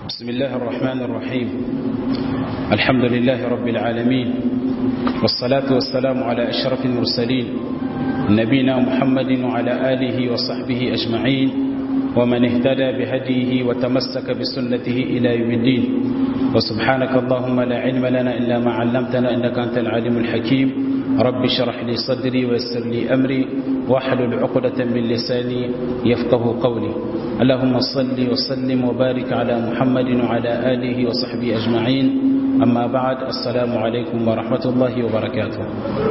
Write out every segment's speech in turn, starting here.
بسم الله الرحمن الرحيم الحمد لله رب العالمين والصلاة والسلام على أشرف المرسلين نبينا محمد وعلى آله وصحبه أجمعين ومن اهتدى بهديه وتمسك بسنته إلى يوم الدين وسبحانك اللهم لا علم لنا إلا ما علمتنا إنك أنت العليم الحكيم رب اشرح لي صدري ويسر لي أمري واحلل عقدة من لساني يفقه قولي اللهم صل وسلم وبارك على محمد وعلى آله وصحبه أجمعين أما بعد السلام عليكم ورحمة الله وبركاته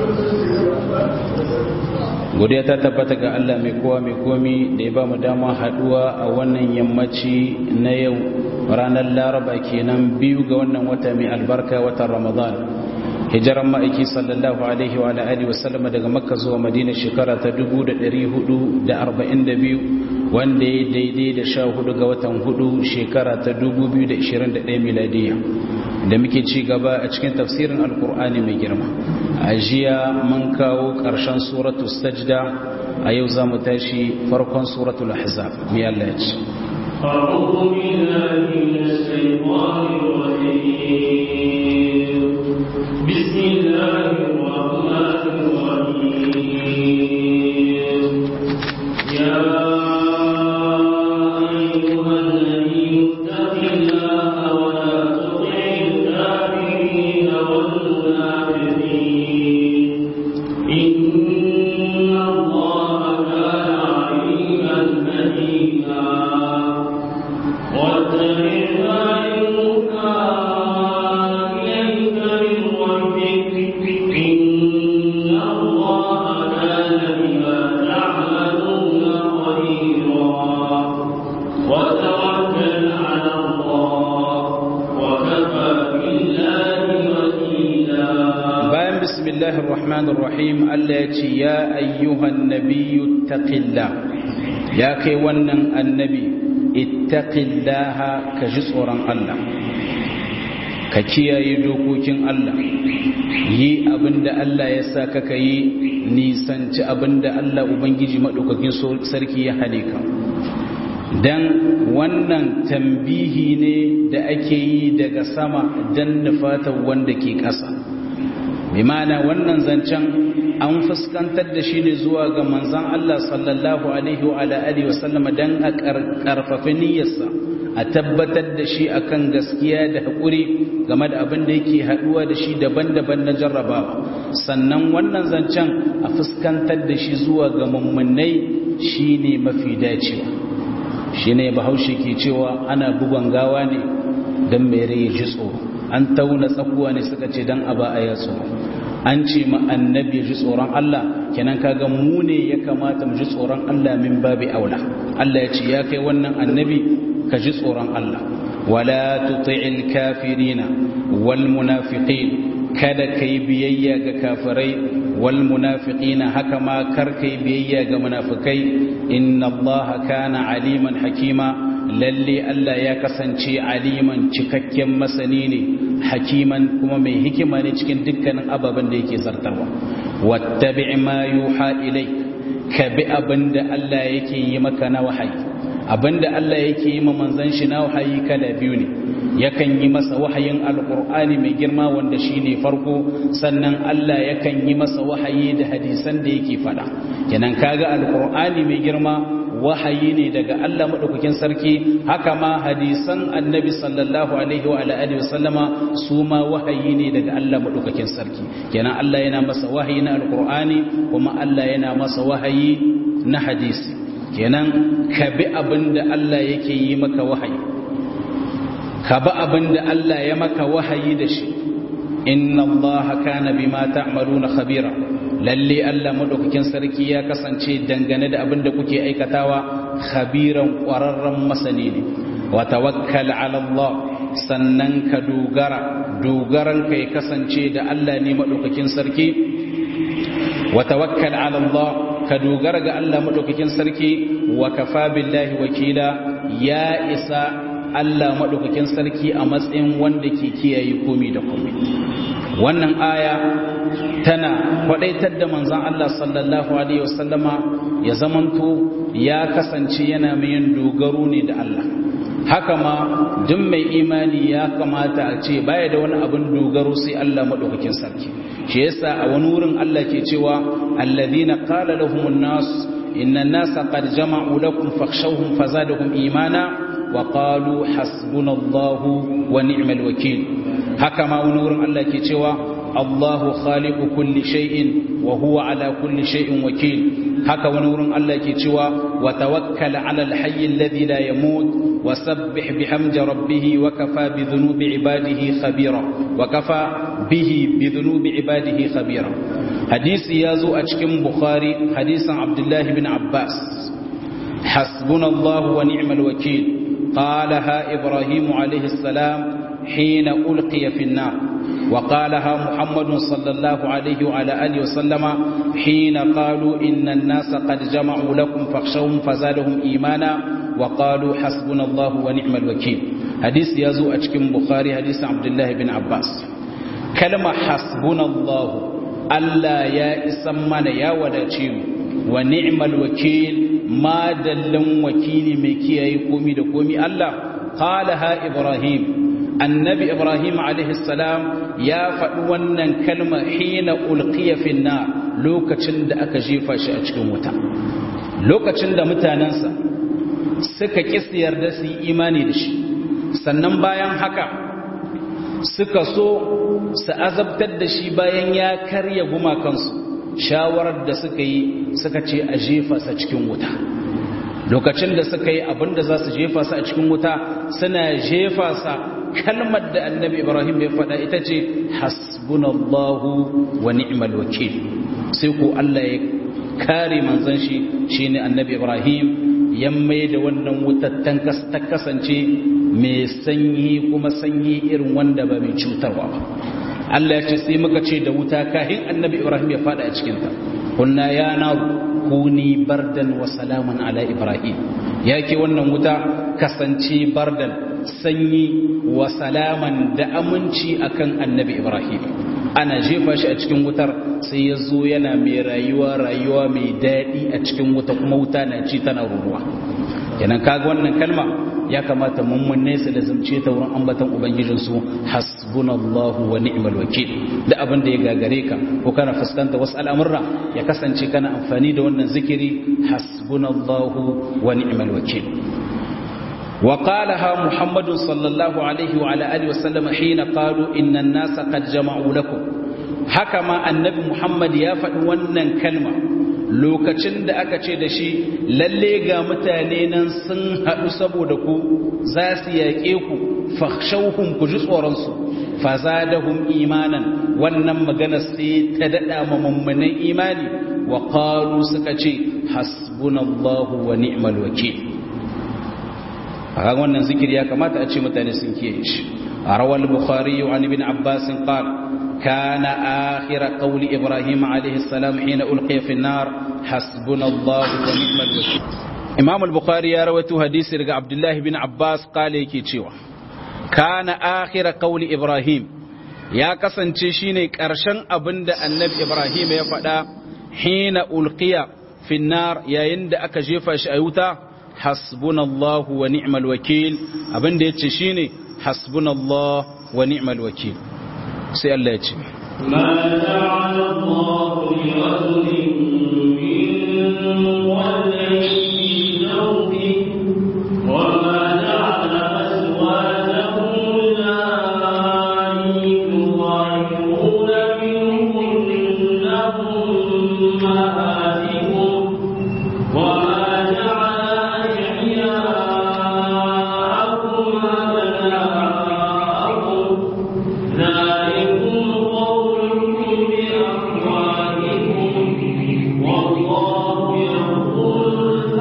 godiya ta tabbata ga Allah mai kowa mai komi da ya ba mu dama haduwa a wannan yammaci na yau ranar laraba kenan biyu ga wannan wata mai albarka watan ramadan hijiran ma'aiki sallallahu alaihi wa alihi wa sallama daga makka zuwa madina shekara ta 1442 wanda ya daidai da sha hudu ga watan hudu shekara ta 2021 miladiya da muke ci gaba a cikin tafsirin alkur'ani mai girma a jiya mun kawo ƙarshen suratu sajda a yau za mu tashi farkon suratul ahzab mai Allah ya ce أعوذ بالله من الشيطان الرجيم بسم الله الرحمن الرحيم يا أيها النبي اتق الله ولا تطع الكافرين والمنافقين إن الله كان عليما حكيما واتبع ما يوحى إليك من ربك إن الله كان بما تعملون خبيرا وتوكل على الله وكفى بالله وكيلا bayan bismillahir rahmanir rahim Allah ya ce ya ayyuhan nabiyyu taqillah ya kai wannan annabi ittaqillaha ka ji tsoron Allah ka kiyaye dokokin Allah yi abinda Allah ya sa ka yi nisanci abinda Allah ubangiji madaukakin sarki ya hane ka dan wannan tambihi ne da ake yi daga sama dan nufatan wanda ke ƙasa bi ma'ana wannan zancen an fuskantar da shi ne zuwa ga manzan Allah sallallahu alaihi wa alihi wa sallama dan a karfafa niyyarsa a tabbatar da shi akan gaskiya da haƙuri game da abin da yake haɗuwa da shi daban-daban na jarrabawa sannan wannan zancen a fuskantar da shi zuwa ga mummunai shine mafi dacewa shine bahaushe ke cewa ana bugon gawa ne dan mai rai ji tsoro an tauna tsakuwa ne suka ce dan aba a ya tsoro an ce ma annabi ya ji tsoron Allah kenan kaga mu ne ya kamata mu ji tsoron Allah min babi aula Allah ya ce ya kai wannan annabi ka ji tsoron Allah wala tuti'il kafirina wal munafiqin kada kai biyayya ga kafirai wal munafiqina haka ma kar kai biyayya ga munafikai inna Allah kana aliman hakima lalle Allah ya kasance aliman cikakken masani ne hakiman kuma mai hikima ne cikin dukkanin ababen da yake zartarwa wattabi ma yuha ilai ka bi abinda Allah yake yi maka na wahayi abinda Allah yake yi ma manzon shi na wahayi kala biyu ne yakan yi masa wahayin alqur'ani mai girma wanda shine farko sannan Allah yakan yi masa wahayi da hadisan da yake fada kenan kaga alqur'ani mai girma wahayi ne daga Allah maɗaukakin sarki haka ma hadisan annabi sallallahu alaihi wa alihi wa sallama su ma wahayi ne daga Allah maɗaukakin sarki kenan Allah yana masa wahayi na alqur'ani kuma Allah yana masa wahayi na hadisi kenan ka bi abin da Allah yake yi maka wahayi ka bi abin da Allah ya maka wahayi da shi inna Allah kana bima ta'maluna khabira lalle Allah madaukakin sarki ya kasance dangane da abin da kuke aikatawa khabiran ƙwararren masani ne wa tawakkal ala Allah sannan ka dogara dogaran ka ya kasance da Allah ne madaukakin sarki wa tawakkal ala Allah ka dogara ga Allah madaukakin sarki wa kafa billahi wakila ya isa Allah madaukakin sarki a matsayin wanda ke kiyaye komi da komi wannan aya tana kwadaitar da manzon Allah sallallahu alaihi wasallama ya zamanto ya kasance yana mai yin dogaro ne da Allah haka ma duk mai imani ya kamata a ce baya da wani abin dogaro sai Allah madaukakin sarki shi yasa a wani wurin Allah ke cewa alladhina qala lahumun nas inna an-nasa qad jama'u lakum fakhshawhum fazadahum imana wa qalu hasbunallahu wa ni'mal wakeel haka ma wani wurin Allah ke cewa Allahu khaliqu kulli shay'in wa huwa ala kulli shay'in wakeel haka wani wurin Allah ke cewa wa tawakkal 'ala al-hayy alladhi la yamut wa sabbih bihamdi rabbih wa kafa bi dhunubi ibadihi khabira wa kafa bihi bi dhunubi ibadihi khabira hadisi yazo a cikin bukhari hadisin abdullah ibn abbas hasbunallahu wa ni'mal wakeel قالها إبراهيم عليه السلام حين ألقي في النار وقالها محمد صلى الله عليه وعلى آله وسلم حين قالوا إن الناس قد جمعوا لكم فاخشوهم فزادهم إيمانا وقالوا حسبنا الله ونعم الوكيل حديث يزو أشكم بخاري حديث عبد الله بن عباس كلمة حسبنا الله ألا يا إسمان يا وداتيم ونعم الوكيل ما دلن وكيلي مكي يقومي دقومي الله قالها إبراهيم annabi ibrahim salam ya faɗi wannan kalma hina ulqiya fi lokacin da aka jefa shi a cikin wuta lokacin da mutanensa suka kisiyar da su yi imani da shi sannan bayan haka suka so su azabtar da shi bayan ya karya gumakansu shawarar da suka yi suka ce a jefa sa cikin wuta lokacin da suka yi abinda za su jefa sa a cikin wuta suna jefa sa kalmar da annabi ibrahim ya faɗa ita ce hasbunallahu wa ni'mal wakil sai ko Allah ya kare manzon shi shine annabi ibrahim ya mai da wannan wutar ta kasance mai sanyi kuma sanyi irin wanda ba mai cutarwa ba Allah ya ce sai muka ce da wuta kahin annabi ibrahim ya faɗa a cikinta kunna ya naru kuni bardan wa salaman ala ibrahim yake wannan wuta kasance bardan sanyi wa salaman da aminci akan annabi ibrahim ana jefa shi a cikin wutar sai ya zo yana mai rayuwa rayuwa mai daɗi a cikin wuta kuma wuta na ci tana ruruwa kenan kaga wannan kalma ya kamata mun nesa da zumce ta wurin ambatan ubangijinsu hasbunallahu wa ni'mal wakil da abin da ya gagare ka ko kana fuskanta wasu al'amurra ya kasance kana amfani da wannan zikiri hasbunallahu wa ni'mal wakil وقالها محمد صلى الله عليه وعلى آله وسلم حين قالوا إن الناس قد جمعوا لكم حكما النبي محمد يا wannan kalma lokacin da aka ce da shi lalle ga mutane nan sun haɗu saboda ku za su yaƙe ku fakhshawhum ku ji tsoronsu fazadahum imanan wannan magana sai ta daɗa ma mummunan imani wa qalu suka ce hasbunallahu wa ni'mal wakil a wannan zikiri ya kamata a ce mutane sun kiyaye shi a rawar bukhari wa ibn abbas qal kana akhir qawli ibrahim alayhi salam hina ulqiya fi an-nar hasbunallahu wa ni'mal wakeel imam al-bukhari ya rawaito hadisi daga abdullah ibn abbas qala yake cewa kana akhir qawli ibrahim ya kasance shine karshen abinda annabi ibrahim ya faɗa hina ulqiya fi an-nar yayin da aka jefa shi a wuta hasbunallahu wa ni'mal wakil abin da yace shine hasbunallahu wa ni'mal wakil sai Allah ya ce ما جعل الله لرجل من قلبين في وما جعل أزواجكم اللائي تظاهرون منهن أمهاتكم وما جعل أدعياءكم أبناءكم ذلكم قولكم بأفواهكم والله يقول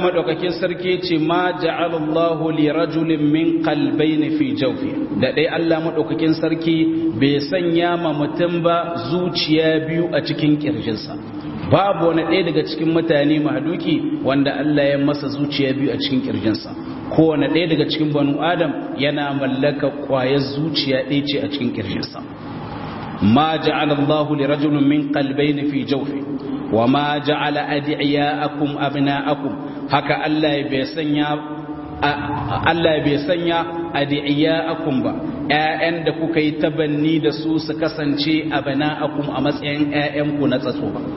madaukakin sarki ce ma ja'ala Allahu li rajulin min qalbayn fi jawfi da dai Allah madaukakin sarki bai sanya ma mutum ba zuciya biyu a cikin kirjinsa babu wani ɗaya daga cikin mutane mahaluki wanda Allah ya masa zuciya biyu a cikin kirjinsa kowane ɗaya daga cikin banu adam yana mallaka ƙwayar zuciya ɗaya ce a cikin kirjinsa ma ja'ala Allahu li rajulin min qalbayn fi jawfi wa ma ja'ala adiyakum abna'akum haka Allah bai sanya Allah bai sanya adiyakum ba ƴaƴan da kuka yi tabanni da su su kasance abna'akum a matsayin ƴaƴanku na tsatso ba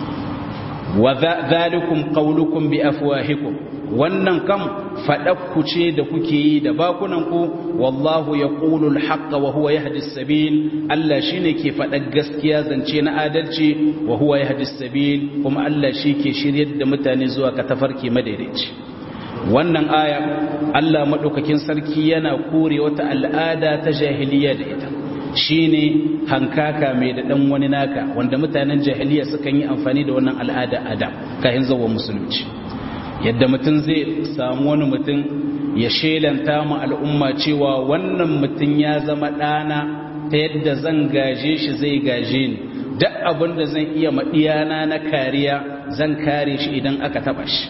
wa dhalikum qawlukum bi afwahikum wannan kam faɗakku ce da kuke yi da bakunanku wallahu ya ƙulul haƙƙa wa huwa ya hadis sabil Allah shi ne ke faɗa gaskiya zance na adalci wa huwa ya hadis sabil kuma Allah shi ke shiryar da mutane zuwa ka tafarki madaidaici wannan aya Allah maɗaukakin sarki yana kore wata al'ada ta jahiliya da ita shine hankaka mai da ɗan wani naka wanda mutanen jahiliya sukan yi amfani da wannan al'ada adam kayan zawo musulunci yadda mutum zai samu wani mutum ya shelanta ma al'umma cewa wannan mutum ya zama ɗana ta yadda zan gaje shi zai gaje ni duk abin da zan iya maɗiyana na kariya zan kare shi idan aka taɓa shi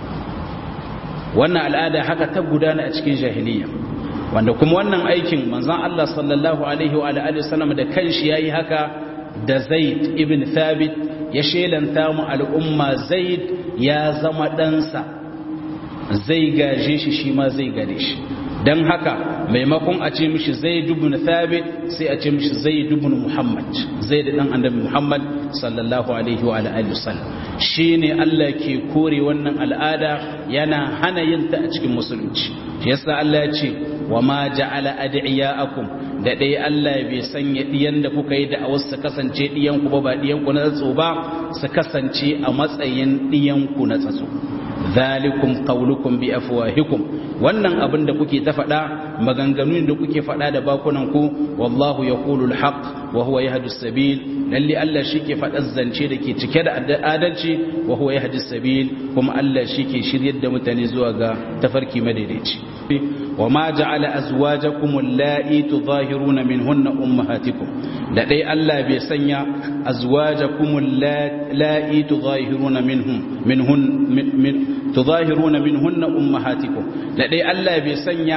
wannan al'ada haka ta gudana a cikin jahiliya wanda kuma wannan aikin manzan Allah sallallahu alaihi wa alihi wasallam da kanshi yayi haka da Zaid ibn Thabit ya shelanta mu al'umma Zaid ya zama ɗansa zai gaje shi shi ma zai gare shi don haka maimakon a ce mishi zai dubun thabit sai a ce mishi zai dubun muhammad zai da ɗan annabi muhammad sallallahu alaihi wa alihi wasallam shi ne allah ke kore wannan al'ada yana hana yin ta a cikin musulunci yasa allah ya ce wa ma ja'ala ad'iyaakum da dai Allah bai sanya diyan da kuka yi da a wasu kasance diyan ku ba ba diyan ku na tsatso ba su kasance a matsayin diyan ku na tsatso zalikum qaulukum bi afwahikum wannan abin da kuke ta faɗa maganganun da kuke faɗa da bakunan ku wallahu yaqulu alhaq wa huwa yahdi sabil lalle Allah shike faɗar zance da ke cike da adalci wa huwa yahdi sabil kuma Allah shike shiryar da mutane zuwa ga tafarki madaidaici wa ma ja'ala azwajakum allati tudahiruna minhunna ummahatikum da dai Allah bai sanya azwajakum allati tudahiruna minhum minhun min tudahiruna minhunna ummahatikum da dai Allah bai sanya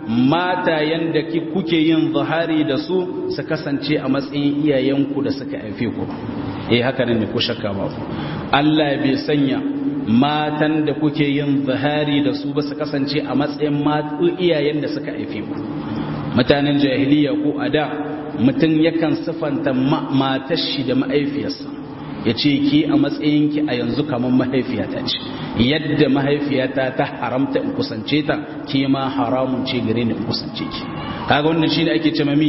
mata yanda kuke yin zahari da su su kasance a matsayin iyayenku da suka haife ku eh haka ne ku shakka ba Allah bai sanya matan da kuke yin zahari da su ba su kasance a matsayin matu iyayen da suka haife ku mutanen jahiliya ko a da mutum yakan sifanta matar shi da ma'aifiyarsa ya ce ki a matsayinki a yanzu kamar mahaifiyata ce yadda mahaifiyata ta haramta in kusance ta ke ma haramun ce gare ni in kusance ki kaga wannan shine ake ce mami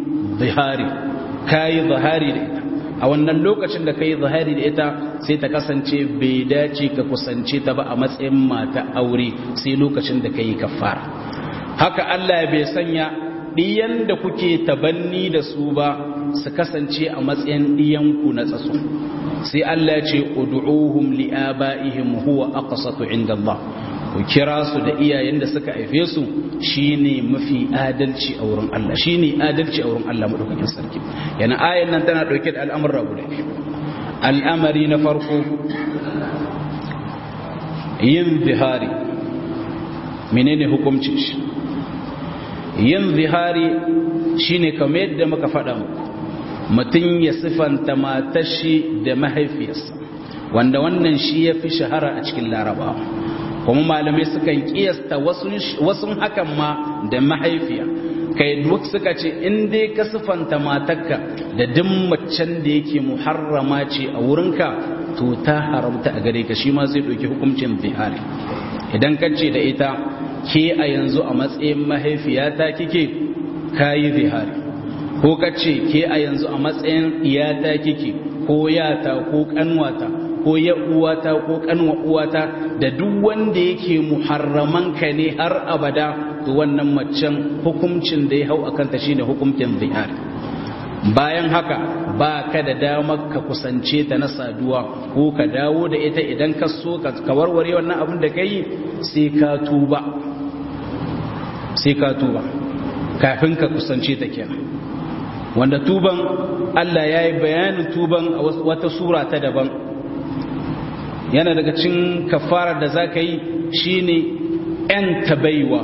zihari kayi zahari da ita a wannan lokacin da kai zahari da ita sai ta kasance bai dace ka kusance ta ba a matsayin mata aure sai lokacin da kai kafara haka Allah bai sanya diyan da kuke tabanni da su ba su kasance a matsayin diyanku na tsatso sai Allah ce ud'uhum li'aba'ihim huwa aqsatu 'inda Allah ku kira su da iyayen da suka haife su shine mafi adalci a wurin Allah shine adalci a wurin Allah madaukakin sarki yana ayan nan tana dauke da al'amuran guda al'amari na farko yin zihari menene hukuncin shi yin zihari shine kamar yadda muka faɗa muku mutum ya sifanta matashi da mahaifiyarsa wanda wannan shi ya fi shahara a cikin larabawa kuma malamai sukan kiyasta wasu hakan ma da mahaifiya kai duk suka ce in dai ka sifanta matarka da duk macen da yake muharrama ce a wurinka to ta haramta a gare ka shi ma zai ɗauki hukuncin zihari idan ka ce da ita ke a yanzu a matsayin mahaifiyata kike kayi zihari ko ka ce ke a yanzu a matsayin iyata kike ko yata ko kanwata ko ya uwata ko kanwa uwata da duk wanda yake muharraman ka ne har abada to wannan macen hukuncin da ya hau akan ta shine hukuncin zihar bayan haka ba ka da damar ka kusance ta na saduwa ko ka dawo da ita idan ka so ka warware wannan abin da ka yi sai ka tuba sai ka tuba kafin ka kusance ta kenan wanda tuban Allah ya yi bayanin tuban a wata sura ta daban yana daga cin kafarar da za ka yi shi ne ‘yan tabaiwa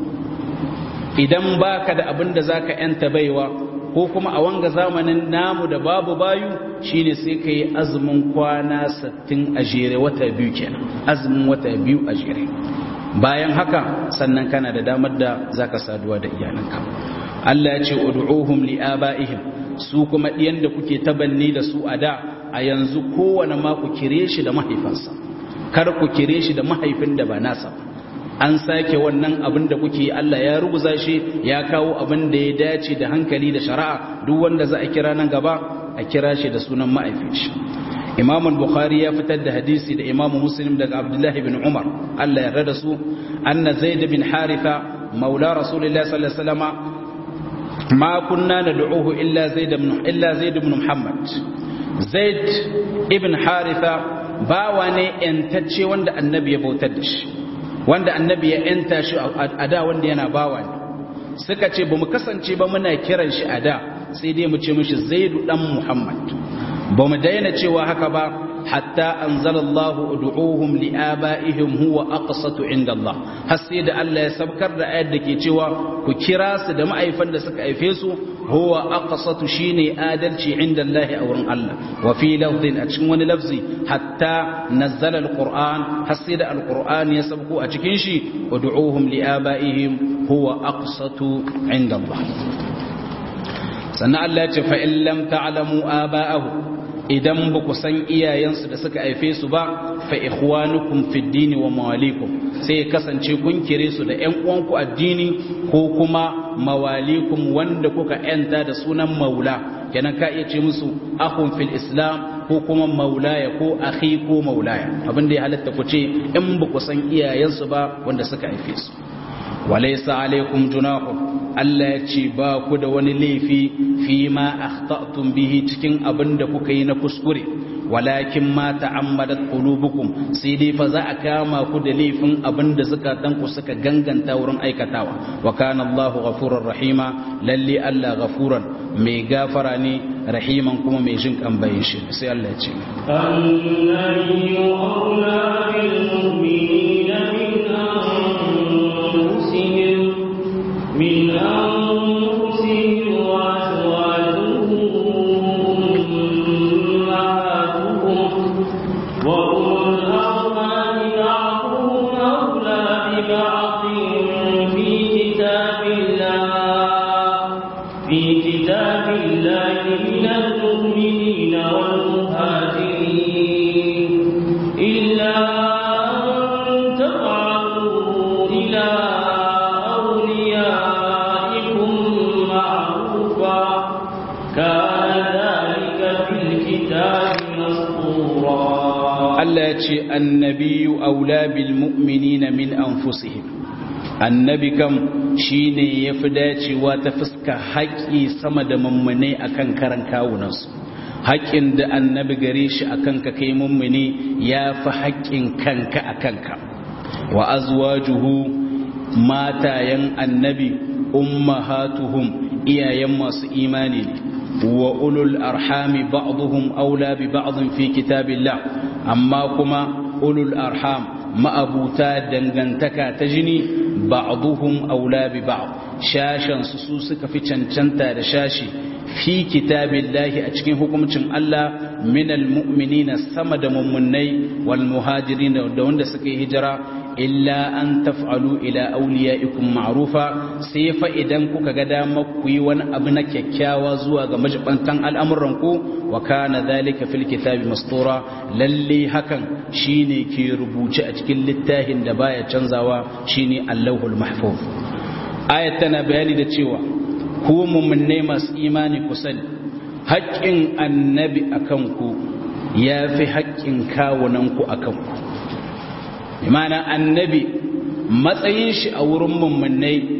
idan ba ka da abin da za ka ‘yan tabaiwa ko kuma a wanga zamanin namu da babu bayu shi ne sai ka yi azumin kwana sattin a jere wata biyu kenan azumin wata biyu a jere bayan haka sannan kana da damar da za ka saduwa da iyalanka Allah ya ce ud'uhum li'aba'ihim su kuma ɗiyan da kuke tabanni da su a da a yanzu kowane ma ku kire shi da mahaifansa kar ku kire shi da mahaifin da ba nasa an sake wannan abin da kuke Allah ya rubuza shi ya kawo abin da ya dace da hankali da shari'a duk wanda za a kira nan gaba a kira shi da sunan mahaifin shi Imam Bukhari ya fitar da hadisi da Imam Muslim daga Abdullah ibn Umar Allah ya yarda da su anna Zaid bin Haritha maula Rasulullah sallallahu alaihi wasallam ما كنا ندعوه إلا زيد بن إلا زيد بن محمد زيد ابن حارثة باواني انتشي وند النبي بوتدش وند النبي انتشي أدا وند ينا باواني suka ce ba mu kasance ba muna kiran shi a da sai dai mu ce mishi zaidu dan muhammad ba mu daina cewa haka ba hatta anzalallahu ud'uhum liabaihim huwa aqsatu inda Allah har sai da Allah ya sabkar da ayar da ke cewa ku kira su da ma'aifan da suka haife su huwa aqsatu shine adalci inda Allah a wurin Allah wa fi lafzin a cikin wani lafzi hatta nazzala alquran har sai da alquran ya sabko a cikin shi ud'uhum liabaihim huwa aqsatu inda Allah sannan Allah ya ce fa in lam ta'lamu aba'ahu idan ba ku san iyayensu da suka haife su ba fa ikhwanukum fid dini wa mawalikum sai ya kasance kun kire su da ƴan uwanku addini ko kuma mawalikum wanda kuka yanta da sunan maula kenan ka iya ce musu akhun fil islam ko kuma maulaya ko akhi ko maulaya abin da ya halatta ku ce in ba ku san iyayensu ba wanda suka haife su walaysa alaikum junahun Allah ya ce ba ku da wani laifi fi ma akhta'tum bihi cikin abin da kuka yi na kuskure walakin ma ta'ammadat qulubukum sai dai fa za a kama ku da laifin abin da zakatan ku suka ganganta wurin aikatawa wa kana Allahu ghafurur rahima lalle Allah ghafuran mai gafara ne rahiman kuma mai jin kan bayin shi sai Allah ya ce النبي أولى بالمؤمنين من أنفسهم من أنفسهم وأزواجه أمهاتهم وأولو الأرحام بعضهم أولى ببعض في كتاب الله في كتاب الله من المؤمنين والمهاجرين إلا أن تفعلوا إلى أوليائكم معروفا كان ذلك في الكتاب مسطورا Allah ya ce annabiyu aula bil mu'minina min anfusihim annabi kam shine yafi dacewa ta fuska haƙi sama da mummune akan karan kawunansu haƙin da annabi gare shi akan ka kai mummune yafi haƙin kanka akan ka wa azwajuhu matayen annabi ummahatuhum iyayen masu imani ne wa ulul arhami ba'dhum aula bi ba'd fi kitabillah amma kuma ulul arham ma'abuta dangantaka ta jini ba'dhum aula bi ba'd shashan su su suka fi cancanta da shashi fi kitabillahi a cikin hukuncin Allah minal mu'minina sama da mummunai wal muhajirin da wanda suka yi hijira illa an taf'alu ila awliyaikum ma'rufa sai fa idan kuka ga dama ku yi wani abu na kyakkyawa zuwa ga majibantan al'amuran ku wa kana dhalika fil kitabi mastura lalle hakan shine ke rubuce a cikin littafin da baya canzawa shine Allahul mahfuz ayat tana bayani da cewa ku mummunne masu imani ku sani haƙƙin annabi akan ku ya fi haƙƙin kawunan ku akan ku imana annabi matsayin shi a wurin mummunai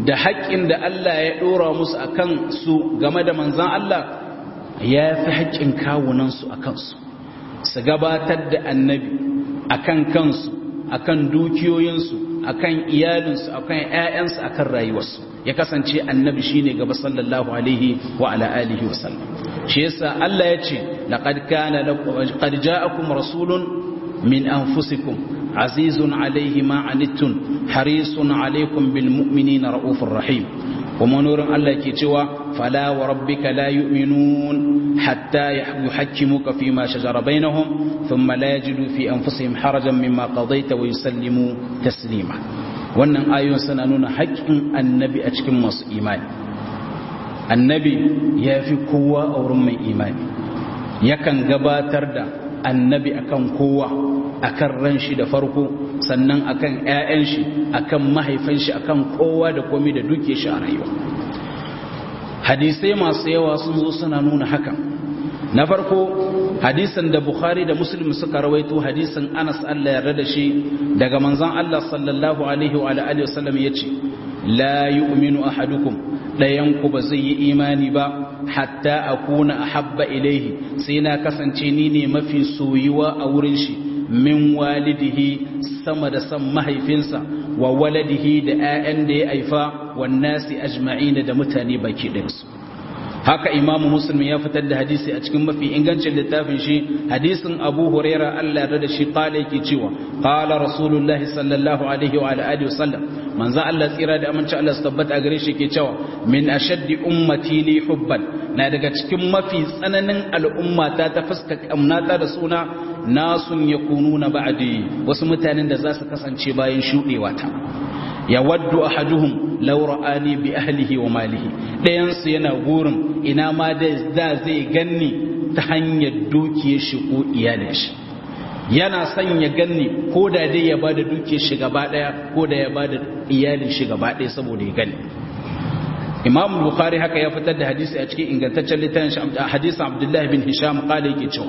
da haƙƙin da Allah ya ɗora musu a kan su game da manzan Allah ya fi haƙƙin kawunansu a kansu su gabatar da annabi a kan kansu a kan dukiyoyinsu a kan iyalinsu a kan ‘ya'yansu a kan rayuwarsu ya kasance annabi shi ne gaba sallallahu alaihi wa ala alihi wa sallam shi yasa Allah ya ce laqad kana laqad ja'akum rasulun min anfusikum azizun alaihi ma anittum harisun alaikum bil mu'minina raufur rahim kuma nurin Allah ke cewa fala wa rabbika la yu'minun hatta yuhakkimuka fi ma shajara bainahum thumma la yajidu fi anfusihim harajan mimma qadaita wa yusallimu taslima wannan ayoyin suna nuna haƙƙin annabi a cikin masu imani annabi ya fi kowa a wurin mai imani yakan gabatar da annabi akan kowa akan ran shi da farko sannan akan ƴaƴan shi akan mahaifan shi akan kowa da komai da duke shi a rayuwa hadisai masu yawa sun zo suna nuna hakan na farko hadisan da bukhari da muslim suka rawaito hadisan anas Allah yarda da shi daga manzon Allah sallallahu alaihi wa alihi wasallam yace la yu'minu ahadukum dayan ku ba zai yi imani ba hatta akuna ahabba ilaihi sai na kasance ni ne mafi soyuwa a wurin shi min walidihi sama da san mahaifinsa wa waladihi da 'ya'yan da ya haifa wan nasi ajma'ina da mutane baki ɗinsu haka imamu muslim ya fitar da hadisi a cikin mafi ingancin littafin shi hadisin abu huraira allah da shi kala yake cewa kala rasulullahi sallallahu alaihi wa alihi wasallam manzo allah tsira da aminci allah su tabbata a gare shi ke cewa min ashaddi ummati li hubban na daga cikin mafi tsananin al'ummata ta fuska kamnata da suna nasun yakununa ba'di wasu mutanen da za su kasance bayan shudewa ta ya waddu ahaduhum law ra'ani bi ahlihi wa malihi dayan su yana gurin ina ma da zai ganni ta hanyar dukiyar shi ko iyalin shi yana son ya ganni ko da dai ya bada dukiyar shi gaba daya ko da ya bada iyalin shi gaba daya saboda ya gani Imam Bukhari haka ya fitar da hadisi a cikin ingantaccen littafin hadisin Abdullah bin Hisham qala yake cewa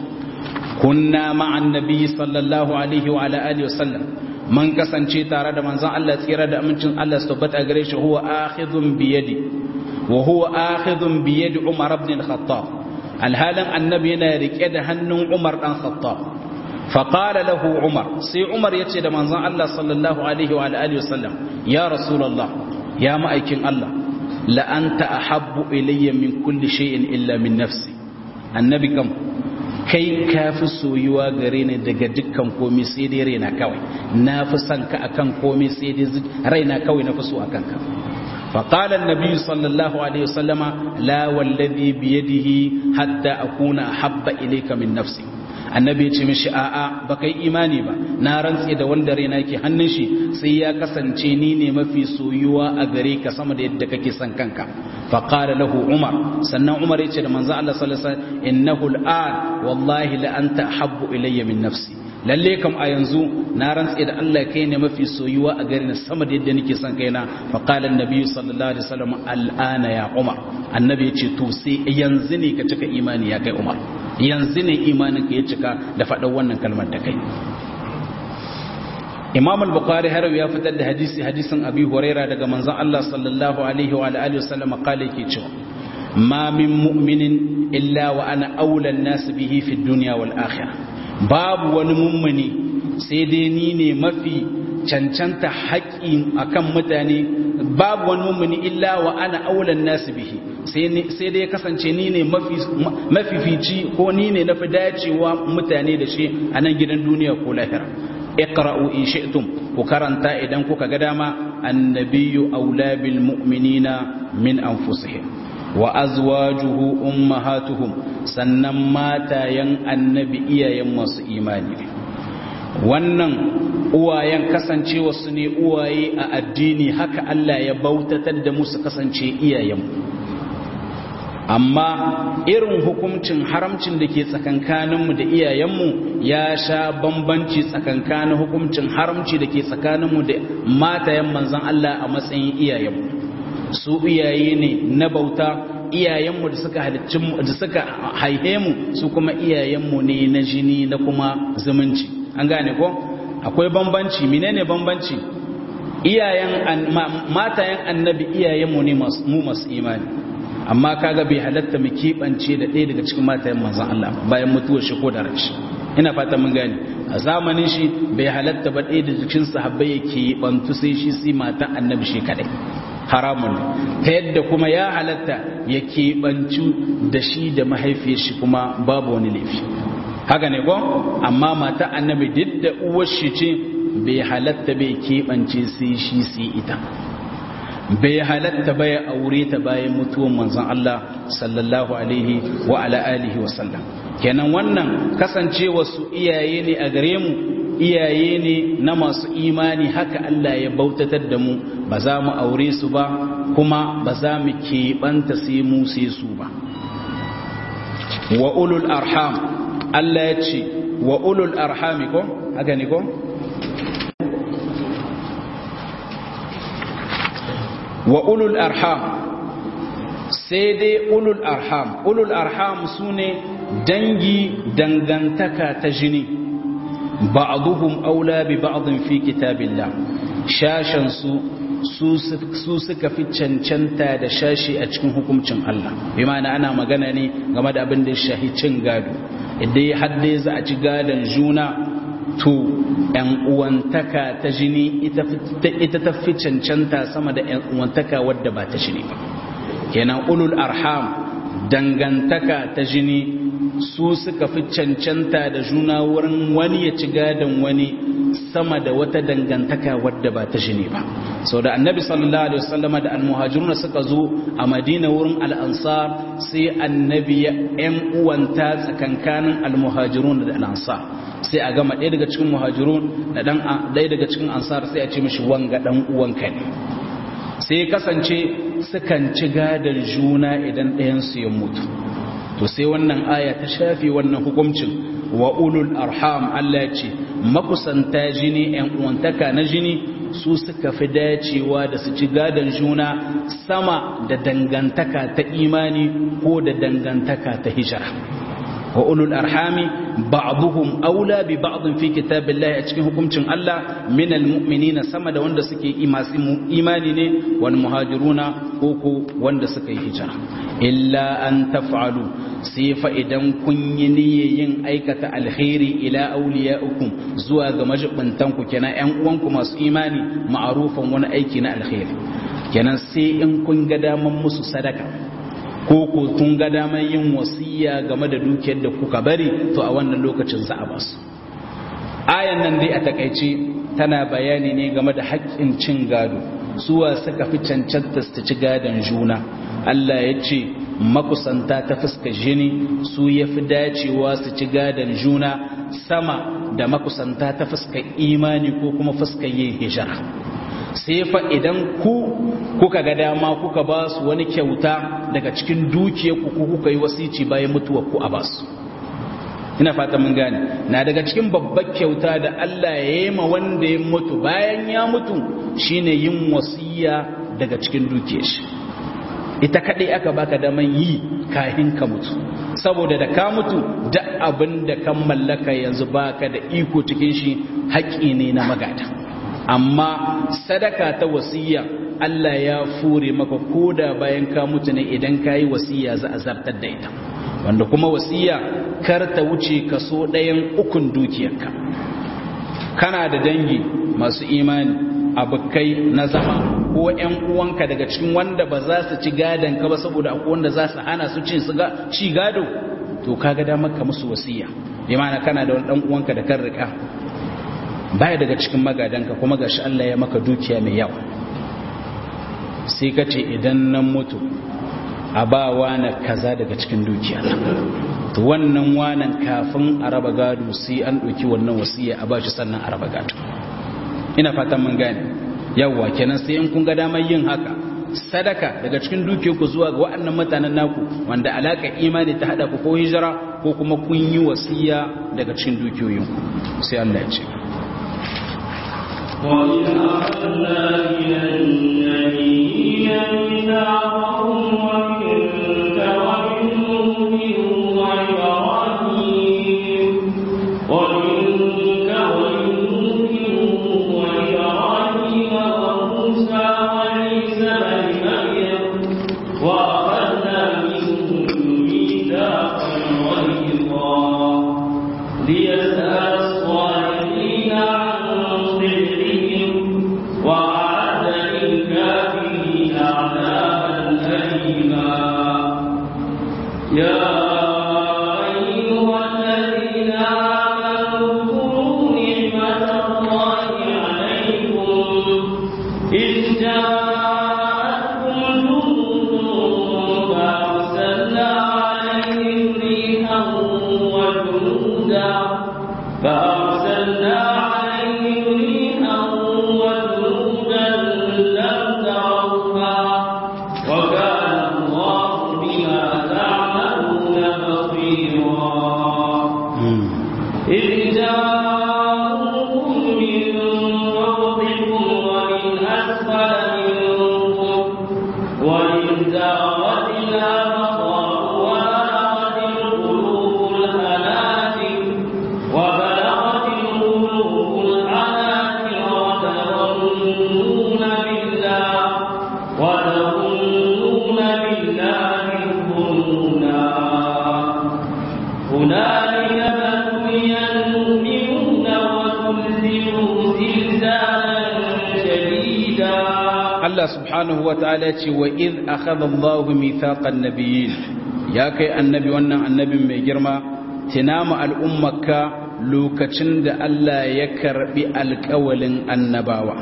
kunna ma'an nabi sallallahu alaihi wa ala alihi wasallam man kasance tare da manzon Allah tsira da amincin Allah su tabbata gare shi huwa akhidhun bi yadi wa huwa akhidhun bi yadi Umar ibn al-Khattab alhalan annabi yana rike da hannun Umar dan Khattab fa qala lahu Umar sai Umar yace da manzon Allah sallallahu alaihi wa alihi wasallam ya rasulullah ya ma'aikin Allah la anta ahabbu ilayya min kulli shay'in illa min nafsi annabi kam kai ka fi soyuwa gare ni daga dukkan komai sai dai raina kawai na fi son ka akan komai sai dai raina kawai na fi so akan ka فقال النبي صلى الله عليه وسلم لا والذي بيده حتى أكون أحب إليك من نفسي annabi ya ce mishi a'a ba kai imani ba na rantse da wanda raina yake hannun shi sai ya kasance ni ne mafi soyuwa a gare ka sama da yadda kake son kanka fa qala lahu umar sannan umar ya ce da manzo Allah sallallahu alaihi wasallam innahu al'an wallahi la anta habbu ilayya min nafsi lalle kam a yanzu na rantse da Allah kai ne mafi soyuwa a gare ni sama da yadda nake son kaina fa qala annabi sallallahu alaihi wasallam al'ana ya umar annabi ya ce to sai yanzu ne ka cika imani ya kai umar yanzu ne imanin ka ya cika da faɗan wannan kalmar da kai imam al-bukhari har ya fitar da hadisi hadisin abi huraira daga manzon Allah sallallahu alaihi wa alihi wasallam kale yake cewa ma min mu'minin illa wa ana aula an-nas bihi fi dunya wal akhirah babu wani mummuni sai dai ni ne mafi cancanta haƙƙi akan mutane babu wani mummuni illa wa ana aula an-nas bihi sai dai kasance ni ne mafifici ko ni ne na fi dacewa mutane da shi a nan gidan duniya ko lahira iqra'u in shi'tum ku karanta idan kuka ga dama annabiyyu aula bil mu'minina min anfusihim wa azwajuhu ummahatuhum sannan matayen annabi iyayen masu imani ne wannan uwayen kasancewa su ne uwaye a addini haka Allah ya bautatar da musu kasance iyayenmu amma irin hukuncin haramcin da ke tsakankaninmu da iyayenmu ya sha bambanci tsakankanin hukuncin haramci da ke tsakaninmu da matayen manzan Allah a matsayin iyayenmu su iyaye ne na bauta iyayenmu da suka da suka haihe mu su kuma iyayenmu ne na jini na kuma zumunci an gane ko akwai bambanci menene bambanci iyayen matayen annabi iyayenmu ne mu masu imani amma kaga bai halatta mu keɓance da ɗaya daga cikin matayen manzon Allah bayan mutuwar shi ko da rashi ina fata mun gane a zamanin shi bai halatta ba ɗaya da cikin sahabbai ya keɓantu sai shi sai matan annabi shi kadai haramun ta yadda kuma ya halatta ya keɓancu da shi da mahaifiyar shi kuma babu wani laifi haka ne ko amma mata annabi duk da uwar shi ce bai halatta bai keɓance sai shi sai ita bai halatta bai aure ta bayan mutuwan manzon Allah sallallahu alaihi wa ala alihi wa sallam kenan wannan kasancewa su iyaye ne a gare mu iyaye ne na masu imani haka Allah ya bautatar da mu ba za mu aure su ba kuma ba za mu keɓanta sai mu sai su ba wa ulul arham Allah ya ce wa ulul arhami ko haka ne ko wa ulul arham sai dai ulul arham ulul arham su ne dangi dangantaka ta jini ba'duhum aula bi ba'dhin fi kitabillah shashan su su suka fi cancanta da shashi a cikin hukuncin Allah bi ma'ana ana magana ne game da abin da ya shahi cin gado idan ya hadde za a ci gadon juna to ‘yan uwantaka ta jini ita ta fi cancanta sama da ‘yan uwantaka wadda ba ta jini ba kenan ulul arham dangantaka ta jini su suka fi cancanta da juna wurin wani ya ci gadon wani sama da wata dangantaka wadda ba ta jini ba sau da annabi sallallahu alaihi wasallama da almuhajiruna suka zo a madina wurin al'ansar sai annabi ya ‘yan uwanta tsakankanin almuhajirun da al'ansar sai a gama ɗaya daga cikin muhajirun da ɗaya daga cikin ansar sai a ce mishi wanga ɗan uwanka ne sai ya kasance sukan ci gadon juna idan ɗayansu ya mutu to sai wannan aya ta shafi wannan hukuncin wa ulul arham Allah ce makusanta jini ‘yan uwantaka na jini su suka fi dacewa da su ci gadon juna sama da dangantaka ta imani ko da dangantaka ta hijira wa ulul arhami ba'dhum aula bi ba'd fi kitabillahi a cikin hukuncin Allah min almu'minina sama da wanda suke imani ne wal muhajiruna ko ko wanda suka yi hijira illa an taf'alu sai fa idan kun yi yin aikata alkhairi ila awliyaikum zuwa ga majibbantan ku kenan ƴan uwanku masu imani ma'arufan wani aiki na alkhairi kenan sai in kun ga daman musu sadaka ko ko kun ga daman yin wasiya game da dukiyar da kuka bari to a wannan lokacin za a basu ayan nan dai a takaice tana bayani ne game da haƙƙin cin gado suwa suka fi cancanta su ci gadon juna Allah ya ce makusanta ta fuska jini su ya fi dacewa su ci gadon juna sama da makusanta ta fuska imani ko kuma fuska yin hijira sai fa idan ku kuka ga dama kuka ba su wani kyauta daga cikin dukiyar ku kuka yi wasici bayan mutuwar ku a ba su ina fata mun gane na daga cikin babbar kyauta da Allah ya yi ma wanda ya mutu bayan ya mutu shine yin wasiya daga cikin dukiyar shi ita kadai aka baka daman yi kahin ka mutu saboda da ka mutu duk abin da kan mallaka yanzu baka da iko cikin shi haƙƙi ne na magada amma sadaka ta wasiya Allah ya fure maka koda bayan ka mutu ne idan ka yi wasiya za a zartar da ita wanda kuma wasiya kar ta wuce kaso ɗayan ukun dukiyarka kana da dangi masu imani abokai na zama ko ƴan uwanka daga cikin wanda ba za su ci gadon ka ba saboda akwai wanda za su hana su cin su ci gado to kaga da maka musu wasiya bi ma'ana kana da wani dan uwanka da kan rika baya daga cikin magadanka kuma gashi Allah ya maka dukiya mai yawa sai ka ce idan nan mutu a ba wana kaza daga cikin dukiya to wannan wanan kafin a raba gado sai an ɗauki wannan wasiya a bashi sannan a raba gado ina fatan mun gane yawwa kenan sai in kun ga damar yin haka sadaka daga cikin dukiyarku zuwa ga waɗannan mutanen naku wanda alaka imani ta hada ku ko hijira ko kuma kun yi wasiya daga cikin dukiyoyinku sai Allah ya ce وإذ أخذنا من النبيين ميثاقهم ومنك ومن نوح وإبراهيم ومنك ومن نوح وإبراهيم وإن زاغت الأبصار وبلغت القلوب الحناجر وبلغت القلوب الحناجر وتظنون بالله وتظنون بالله الظنونا هنالك ابتلي المؤمنون وزلزلوا زلزالا شديدا Allah subhanahu wa ta'ala ce wa iz akhadha Allah mithaqan nabiyyin ya kai annabi wannan annabin mai girma tinama al'ummaka lokacin da Allah ya karbi alƙawalin annabawa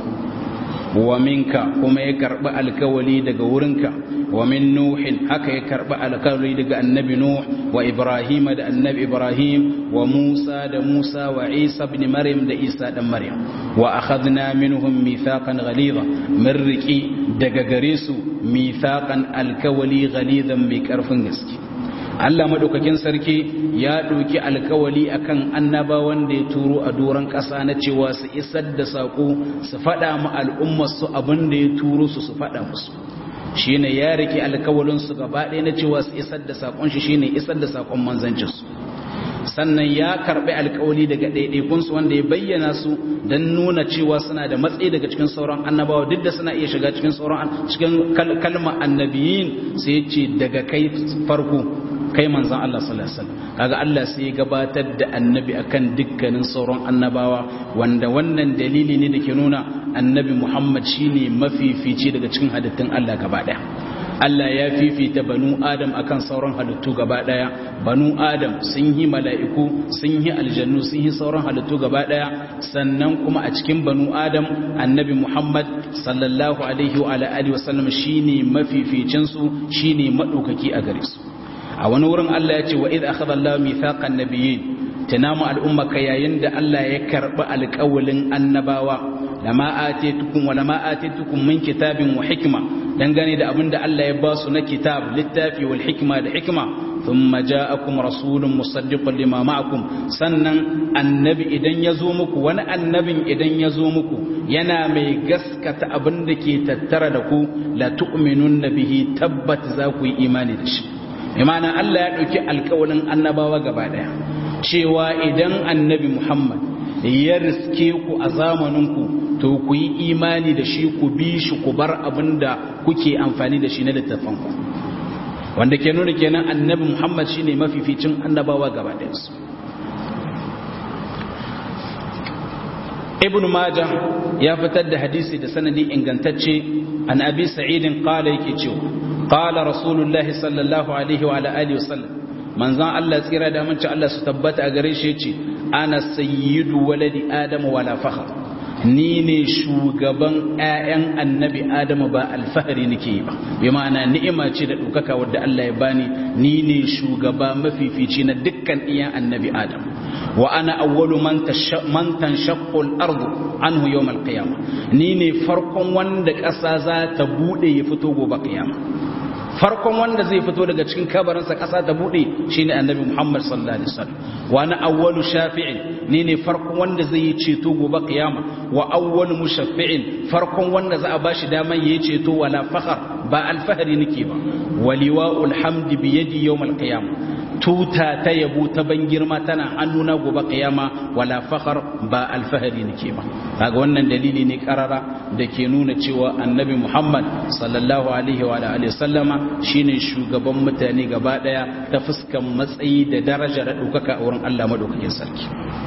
wa minka kuma ya karbi alƙawali daga wurinka wa min nuhin haka ya karbi alƙawali daga annabi nuh wa ibrahim da annabi ibrahim wa musa da musa wa isa ibn maryam da isa dan maryam wa akhadna minhum mithaqan ghalidha min riki daga gare su mithaqan alkawali ghalidan mai karfin gaske Allah madaukakin sarki ya ɗauki alkawali akan annabawan da ya turo a doron ƙasa na cewa su isar da saƙo su faɗa ma al'ummar su abin da ya turo su su faɗa musu shine ya rike alkawalin su gaba ɗaya na cewa su isar da saƙon shi shine isar da saƙon manzancin su sannan ya karɓi alkawali daga ɗaiɗaikun su wanda ya bayyana su don nuna cewa suna da matsayi daga cikin sauran annabawa duk da suna iya shiga cikin sauran cikin kalmar annabiyin sai ya ce daga kai farko kai manzan Allah sallallahu alaihi wasallam kaga Allah sai ya gabatar da annabi akan dukkanin sauran annabawa wanda wannan dalili ne da ke nuna annabi Muhammad shine mafifici daga cikin halittun Allah gaba daya Allah ya fifita banu Adam akan sauran halittu gaba daya banu Adam sun yi mala'iku sun yi aljannu sun yi sauran halittu gaba daya sannan kuma a cikin banu Adam annabi Muhammad sallallahu alaihi wa alihi wasallam shine mafificin su shine madaukaki a gare su a wani wurin Allah ya ce wa idh akhadha Allah mithaqan nabiyyin tunamu al'ummaka yayin da Allah ya karbi alƙawalin annabawa lama atitukum wa lama atitukum min kitabin wa hikma dangane da abinda Allah ya ba su na kitab littafi wal hikma da hikma thumma ja'akum rasulun musaddiqun lima ma'akum sannan annabi idan ya zo muku wani annabin idan ya zo muku yana mai gaskata abinda ke tattara da ku la tu'minun bihi tabbat za ku yi imani da shi imana Allah ya ɗauki alkawalin annabawa gaba ɗaya cewa idan annabi Muhammad ya riske ku a zamaninku to ku yi imani da shi ku bi shi ku bar abin da kuke amfani da shi na littafanku wanda ke nuna kenan annabi Muhammad shine mafificin annabawa gaba ɗayansu ibn majah ya fitar da hadisi da sanadi ingantacce an abi sa'idin qala yake cewa qala rasulullahi sallallahu alaihi wa ala alihi wasallam manzon Allah tsira da amince Allah su tabbata a gare shi yace ana sayyidu waladi adam wala fakhr ni ne shugaban ƴaƴan annabi adamu ba alfahari nake ba bi ma'ana ni'ima ce da ɗaukaka wadda Allah ya bani ni ne shugaba mafifici na dukkan iyan annabi adam wa ana awwalu man tanshaqqu al-ardu anhu yawm al-qiyamah ni ne farkon wanda ƙasa za ta bude ya fito gobe kiyama farkon wanda zai fito daga cikin kabarinsa ƙasa ta buɗe shine annabi Muhammad sallallahu alaihi wasallam wa na awwalu shafi'in ni ne farkon wanda zai yi ceto gobe kiyama wa awwalu mushaffi'in farkon wanda za a bashi daman yayi ceto wala fakhar ba alfahari nake ba waliwa'ul hamdi bi yadi yawmal qiyamah tuta ta yabo ta ban girma tana hannuna gobe kiyama wala fakhar ba alfahari nake ba kaga wannan dalili ne karara da ke nuna cewa annabi Muhammad sallallahu alaihi wa alihi sallama shine shugaban mutane gaba daya ta fuskan matsayi da daraja da ɗaukaka a wurin Allah madaukakin sarki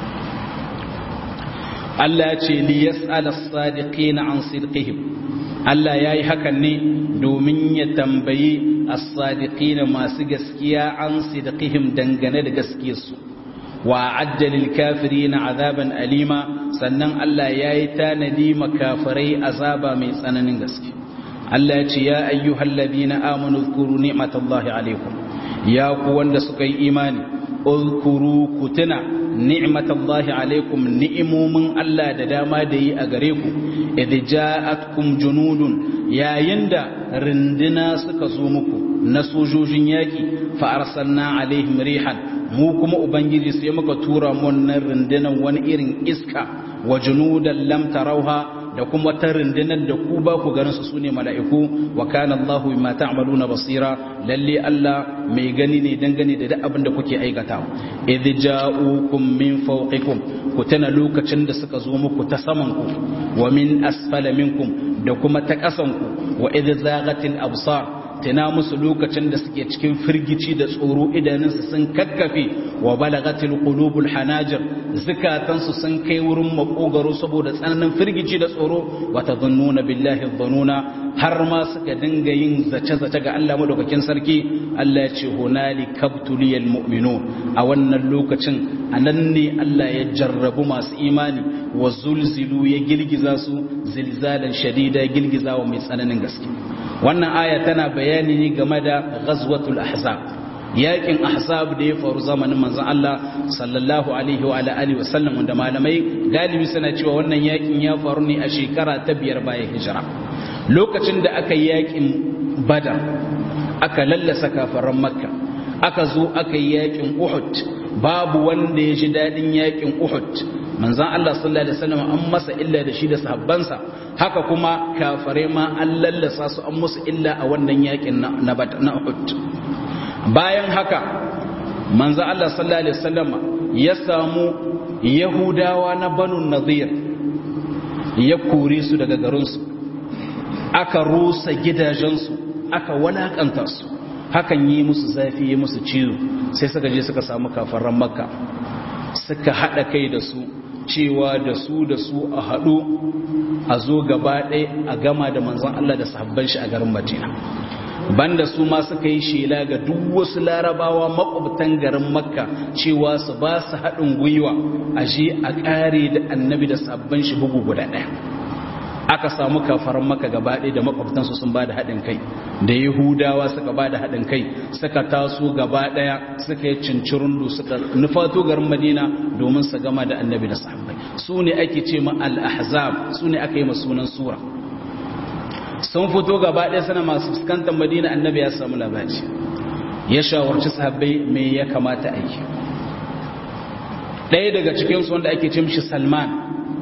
Allah ya ce li yas'al as-sadiqina an sidqihim Allah yayi hakan ne domin ya tambayi as-sadiqina masu gaskiya an sidqihim dangane da gaskiyarsu wa ajjalil kafirina azaban alima sannan Allah yayi tanadi makafirai azaba mai tsananin gaske Allah ya ce ya ayyuhal ladina amanu zkuru ni'matallahi alaikum ya ku wanda suka yi imani uzkuru kutuna ni'matallahi alaikum ni'imomin Allah da dama da yi a gare ku idh ja'atkum junudun yayin da rindina suka zo muku na sojojin yaki fa arsalna alaihim rihan mu kuma ubangiji sai muka tura mu wannan rundunan wani irin iska wa junudan lam tarauha da kuma ta rundunar da ku ba ku ganin su sune mala'iku wa kana Allahu bima ta'maluna basira lalle Allah mai gani ne dangane da duk abin da kuke aikata idh ja'ukum min fawqikum ku tana lokacin da suka zo muku ta saman ku wa min asfala minkum da kuma ta kasan ku wa idh zaghatil absar tana musu lokacin da suke cikin firgici da tsoro idanunsu sun kakkafe wa balagatil qulubul hanajir zakatansu sun kai wurin makogaro saboda tsananin firgici da tsoro wa tadhunnuna billahi dhununa har ma suka dinga yin zace-zace ga Allah madaukakin sarki Allah ya ce hunali kabtuliyal mu'minun a wannan lokacin anan ne Allah ya jarrabu masu imani wa zulzilu ya girgiza su zilzalan shadida girgiza wa mai tsananin gaske wannan aya tana bayani ne game da ghazwatul ahzab yakin ahzab da ya faru zamanin manzon Allah sallallahu alaihi wa alihi wa sallam wanda malamai galibi suna cewa wannan yakin ya faru ne a shekara ta biyar bayan hijira lokacin da aka yi yakin badar aka lallasa kafaran makka aka zo aka yi yakin uhud babu wanda ya ji dadin yakin uhud manzan Allah sallallahu alaihi wasallam an masa illa da shi da sahabbansa haka kuma kafare ma an lallasa su an musu illa a wannan yakin na na Uhud bayan haka manzan Allah sallallahu alaihi wasallam ya samu yahudawa na banu nadir ya kore su daga garin su aka rusa gidajensu aka walakanta su hakan yi musu zafi yi musu ciwo sai suka je suka samu kafaran makka suka haɗa kai da su cewa da su da su a haɗu a zo gaba ɗaya a gama da manzan Allah da sahabban shi a garin Madina banda su ma suka yi shela ga duk wasu larabawa makwabtan garin makka cewa su ba su haɗin gwiwa a je a ƙare da annabi da sahabban shi bugu guda ɗaya aka samu kafaran maka gaba ɗaya da makwabtansu sun ba da haɗin kai da yahudawa suka ba da haɗin kai suka taso gaba ɗaya suka yi cincirundu suka nufato garin madina domin su gama da annabi da sahabbai su ne ake ce ma al-ahzab su ne aka yi ma sunan sura sun fito gaba ɗaya suna masu fuskantar madina annabi ya samu labari ya shawarci sahabbai me ya kamata a yi ɗaya daga cikinsu wanda ake ce mishi salman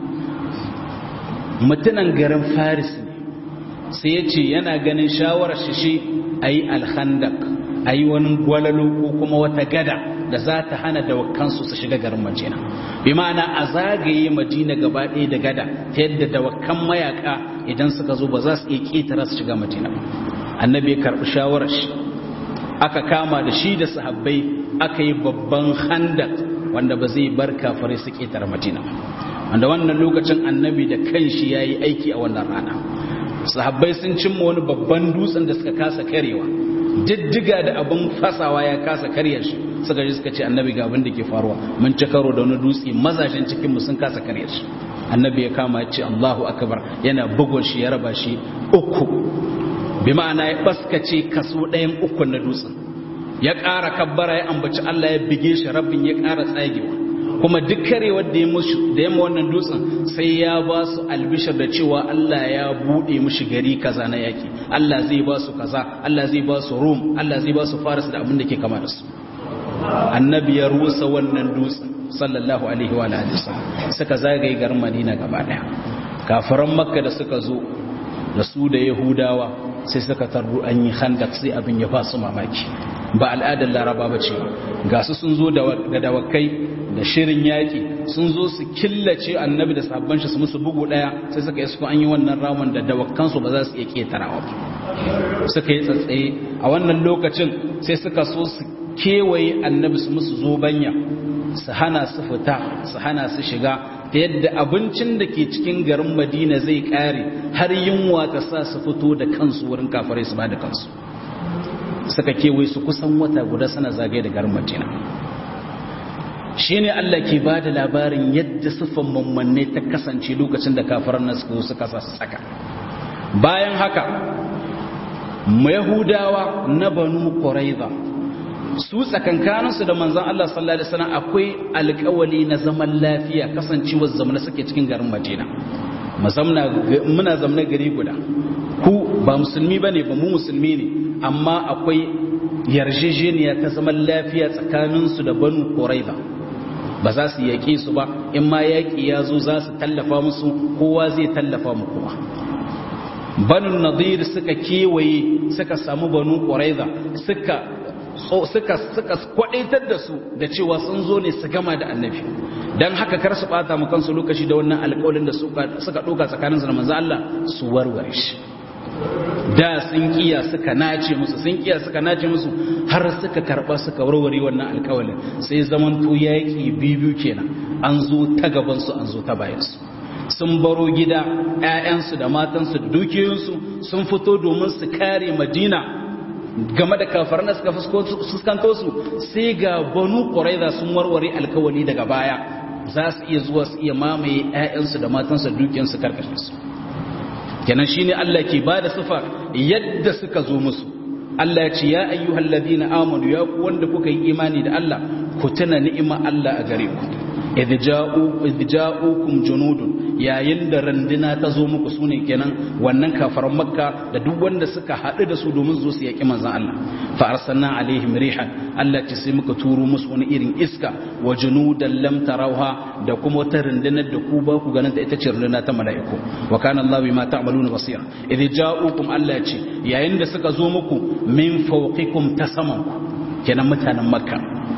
mutunan garin faris sai ya ce yana ganin shawarar shi shi a yi alhandak a yi wani gwalalo ko kuma wata gada da za ta hana dawakansu su shiga garin majina bi ma'ana a zagaye majina gaba ɗaya da gada ta yadda dawakan mayaka idan suka zo ba za su iya ƙetara su shiga majina annabi ya karɓi shawarar shi aka kama da shi da sahabbai aka yi babban handak wanda ba zai bar kafare su ƙetare majina wanda wannan lokacin annabi da kanshi ya yi aiki a wannan rana sahabbai sun cimma wani babban dutsen da suka kasa karewa diddiga da abin fasawa ya kasa karya shi suka ji suka ce annabi ga abin da ke faruwa mun ci karo da wani dutse mazashin cikinmu sun kasa karya shi annabi ya kama ya ce allahu akbar yana bugun shi ya raba shi uku bi ma'ana ya baskace kaso ɗayan uku na dutsen ya ƙara kabbara ya ambaci allah ya bige shi rabin ya ƙara tsagewa kuma duk karewar da ya musu da yamma wannan dutsen sai ya ba su albishir da cewa Allah ya bude mushi gari kaza na yaki Allah zai ba su kaza Allah zai ba su Rum Allah zai ba su Faris da abin da ke kama da su annabi ya rusa wannan dutsen sallallahu alaihi wa alihi wasallam suka zagaye garin Madina gaba daya kafiran Makka da suka zo da su da Yahudawa sai suka tarru an yi khandak sai abin ya ba su mamaki ba al'adar laraba ba ce ga su sun zo da dawakai da shirin yaƙi sun zo su killace annabi da sabon shi su musu bugu ɗaya sai suka yi su an yi wannan ramin da dawakansu ba za su iya ƙetarawa ba suka yi tsatsaye a wannan lokacin sai suka so su kewaye annabi su musu zobanya su hana su fita su hana su shiga ta yadda abincin da ke cikin garin madina zai ƙare har yunwa ta sa su fito da kansu wurin kafarai su ba da kansu suka kewaye su kusan wata guda sana zagaye da garin madina shi ne Allah ke ba da labarin yadda siffan mammanne ta kasance lokacin da kafaran nan suka suka sa su saka bayan haka yahudawa na banu quraiza su tsakankaninsu da manzon Allah sallallahu alaihi wasallam akwai alƙawali na zaman lafiya kasancewar zamana suke cikin garin Madina muna zamna gari guda ku ba musulmi bane ba mu musulmi ne amma akwai yarjejeniya ta zaman lafiya tsakaninsu da banu quraiza ba za su yaƙe su ba in ma yaƙi ya zo za su tallafa musu kowa zai tallafa mu kowa banu nadir suka kewaye suka samu banu ƙwaraiza suka suka suka kwadaitar da su da cewa sun zo ne su gama da annabi dan haka kar su bata mu kansu lokaci da wannan alƙawarin da suka suka doka tsakanin su da manzo Allah su warware shi da sun kiya suka nace musu sun kiya suka nace musu har suka karba suka warware wannan alƙawarin sai zaman to yaki bibiyu kenan an zo ta gaban su an zo ta bayan su sun baro gida ƴaƴansu da matansu da dukiyoyinsu sun fito domin su kare Madina game da kafaran da suka fuskanto su sai ga banu ƙwaraiza sun warware alkawali daga baya za su iya zuwa su iya mamaye 'ya'yansu da matansu da dukiyarsu karkashin su kenan shine Allah ke bada sifa yadda suka zo musu Allah ya ce ya ayyuhal ladina amanu ya ku wanda kuka yi imani da Allah ku tuna ni'ima Allah a gare ku idh ja'u idh ja'ukum junudun yayin da randuna ta zo muku sune kenan wannan kafaran makka da duk wanda suka haɗu da su domin zo su yaƙi manzon Allah fa arsalna alaihim rihan Allah ce sai muka turo musu wani irin iska wa junudan lam tarawha da kuma wata rundunar da ku ba ku ganin ta ita ce runduna ta mala'iku wa kana Allah bima ta'maluna basira idh ja'ukum Allah ce yayin da suka zo muku min fawqikum ta samanku kenan mutanen makka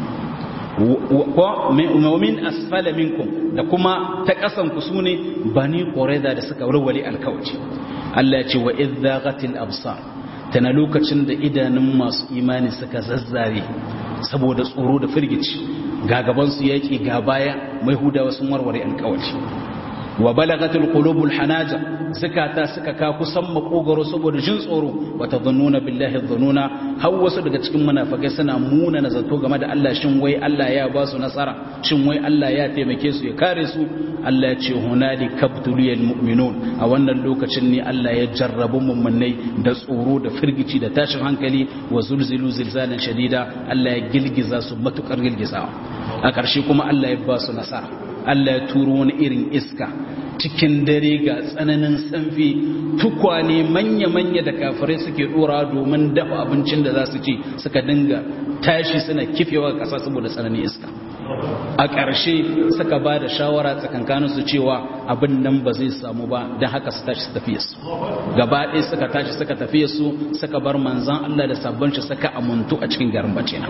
wa min asfala minkum da kuma ta kasan ku sune bani qurayza da suka warware alkawaci Allah ya ce wa idzaqatil absar tana lokacin da idanun masu imani suka zazzare saboda tsoro da firgici ga gaban su yaki ga baya mai hudawa sun warware alkawaci wa balagatul qulubul hanaja zakata suka ka kusan makogaro saboda jin tsoro wa tadhunnuna billahi dhununa har wasu daga cikin munafikai suna muna na zato game da Allah shin wai Allah ya ba su nasara shin wai Allah ya taimake su ya kare su Allah ya ce hunali kabtuliyal mu'minun a wannan lokacin ne Allah ya jarrabu mummunai da tsoro da firgici da tashin hankali wa zulzilu zilzalan shadida Allah ya gilgiza su matukar gilgizawa a ƙarshe kuma Allah ya ba su nasara Allah ya turo wani irin iska cikin dare ga tsananin sanfi tukwane manya-manya da kafirai suke dora domin dafa abincin da za su ci suka dinga tashi suna kifewa ƙasa saboda tsananin iska a ƙarshe suka ba da shawara tsakankanin su cewa abin nan ba zai samu ba don haka su tashi su tafiye su gaba ɗaya suka tashi suka tafiye su suka bar manzan Allah da sabon shi suka amuntu a cikin garin bacina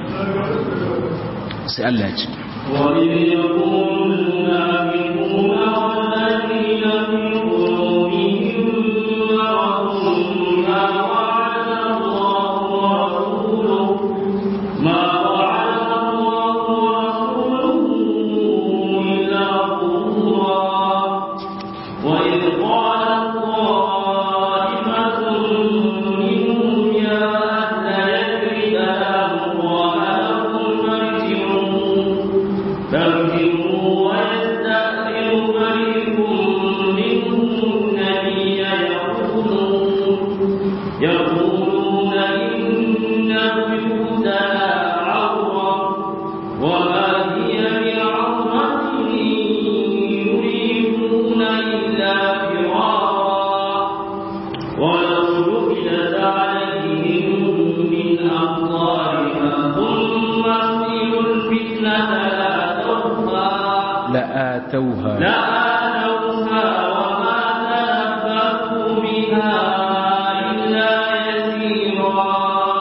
sai Allah ya ce وإذ يقول المنافقون والذين في قلوبهم مرض ما وعد الله ورسوله ما وعد الله ورسوله إلا غرورا وإذ قالت طائفة منهم يا أهل يثرب لا مقام لكم فارجعوا فارجعوا ويستأذن فريق منهم النبي يقولون يقولون إن بيوتنا عورة وما هي بعورة يريدون إلا فرارا ولو جعلت عليهم من أقطارها ثم أصيلوا الفتنة لأتوها la'atauha لآتوها وما تلبثوا بها إلا يسيرا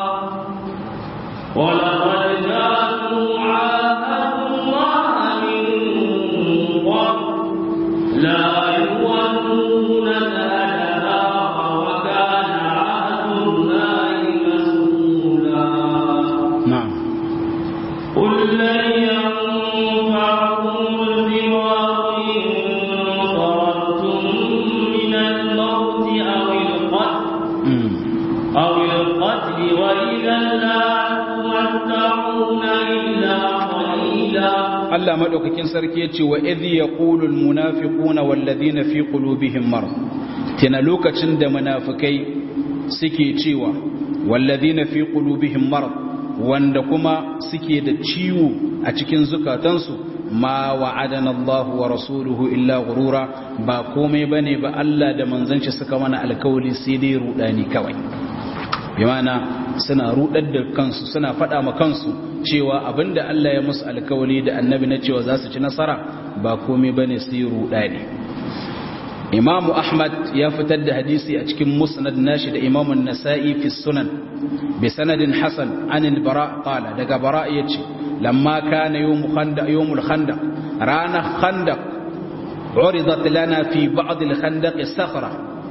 ولقد كانوا عاهدوا الله من قبل لا يولون الأدبار وكان عهد الله مسؤولا na'am قل لن ينفعكم الفرار إن فررتم من الموت أو القتل mm. أو القتل وإذا لا تمتعون إلا قليلا Allah madaukakin sarki yace wa idh yaqulu almunafiquna walladhina fi qulubihim marad tana lokacin da munafikai suke cewa walladhina fi qulubihim marad wanda kuma suke da ciwo a cikin zukatansu ma wa'adana Allah wa rasuluhu illa ghurura ba komai bane ba Allah da manzon shi suka mana alkawali sai dai rudani kawai bi mana suna rudar da kansu suna faɗa ma kansu cewa abinda Allah ya musu alkawali da annabi na cewa za su ci nasara ba komai bane su yi ruɗa ne imamu ahmad ya fitar da hadisi a cikin musnad nashi da imamun nasa'i fi sunan bi sanadin hasan an bara qala daga bara yace lamma kana yawm khandaq yawmul khandaq rana khandaq عرضت لنا في بعض الخندق صخرة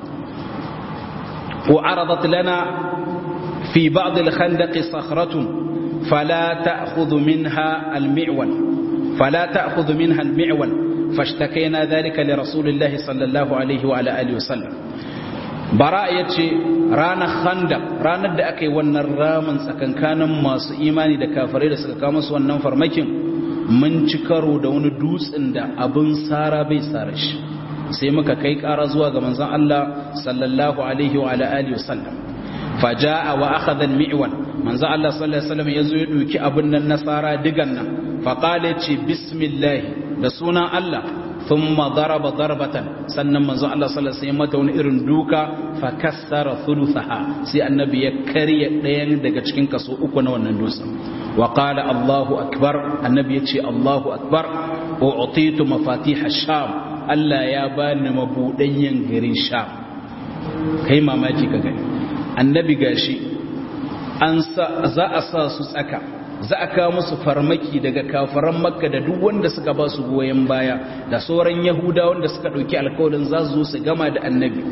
وعرضت لنا في بعض الخندق صخرة فلا تأخذ منها المعول فلا تأخذ منها المعول فاشتكينا ذلك لرسول الله صلى الله عليه وعلى آله وسلم براء يتشي رانا خندق رانا da aka yi wannan ramin tsakankanin masu imani da kafirai da suka kama su wannan farmakin mun ci karo da wani dutsen da abin tsara bai tsara shi sai muka kai ƙara zuwa ga manzon Allah sallallahu alaihi wa ala alihi wasallam faja'a wa akhadha al-mi'wan manzo Allah sallallahu alaihi wasallam yazo ya duki abin nan nasara digan nan fa qala ce bismillah da sunan Allah thumma daraba darbatan sannan manzo Allah sallallahu alaihi wasallam mata wani irin duka fa kassara thuluthaha sai annabi ya karya ɗayan daga cikin kaso uku na wannan dutsen wa qala Allahu akbar annabi ya ce Allahu akbar u'titu mafatih ash-sham Allah ya bani mabudanyen garin sham kai mamaki ka gani annabi gashi an za a sa su tsaka za a kawo musu farmaki daga kafaran makka da duk wanda suka ba su goyon baya da sauran yahuda wanda suka ɗauki alkawarin za su zo su gama da annabi